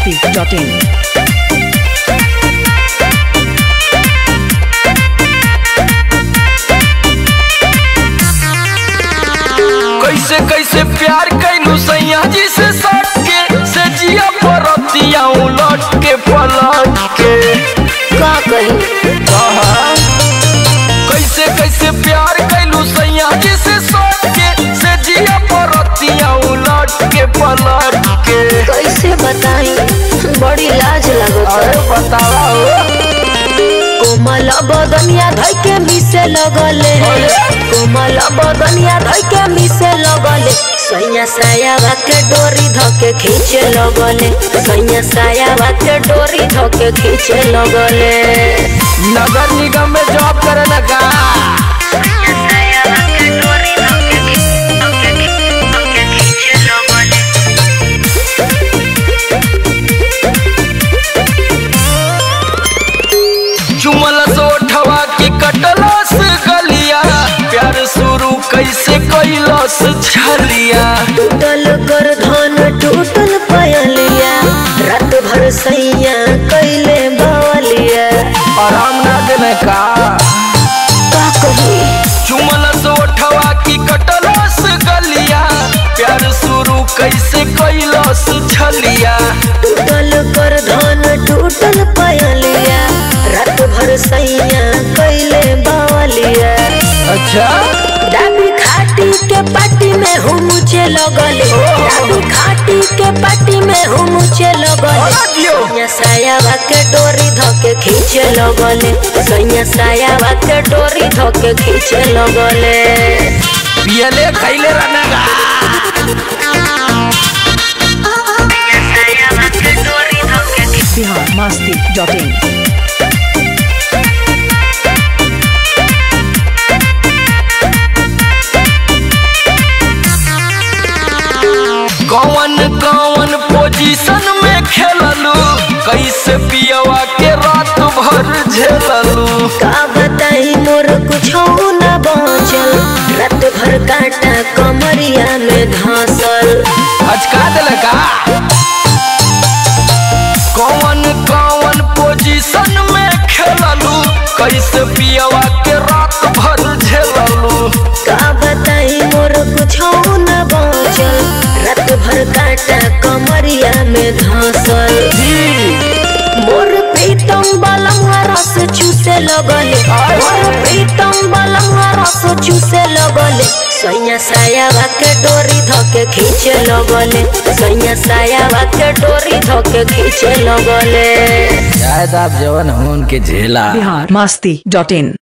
biharmasti.in कैसे कैसे प्यार कैलू सैया जी से सट के से जिया परतिया उलट के पलट के का कही कहा कैसे कैसे प्यार कैलू सैया जी से सट के से जिया परतिया उलट के पलट के कैसे बताई बड़ी लाज लगता अरे बतावा हो कोमल बदनिया धइ के मिसे लगले कोमल बदनिया धइ के मिसे लगले सैया सायावा के डोरी धके खींचे लगले सैया सायावा के डोरी धके खींचे लगले नगर निगम में जॉब करे लगा चुमल सोठवा की कटलस गलिया प्यार शुरू कैसे कैलस छलिया टूटल कर धन टूटल पयलिया रात भर सैया कैले बवलिया आराम ना देने का का कही चुमल सोठवा की कटलस गलिया प्यार शुरू कैसे कैलस छलिया टूटल कर धन टूटल पयलिया रात भर सैया कैले बवलिया अच्छा डाबी खाटी के पाटी में हुमुचे लगले डाबी खाटी के पाटी में हुमुचे लगले सैया सायावा के डोरी धके खींचे लगले सैया सायावा के डोरी धके खींचे लगले पियले खैले रहने biharmasti.in कौन कौन पोजीशन में खेललू कैसे पियवा के रात भर झेललू का बताई मोर कुछ न बचल रात भर काटा कमरिया में धसल अचका दिल का कौन कौन पोजीशन में खेललू कैसे पियवा के रात भर झेललू का बताई मोर कुछ न बचल रात भर काटा कमरिया में धसल मोर प्रीतम बलंगा रस चूसे लगले मोर प्रीतम बलंगा रस चूसे लगले सैया सायावा के डोरी धके खींचे लगले सैया सायावा के डोरी धके खींचे लगले शायद आप जवन हो उनके झेला biharmasti.in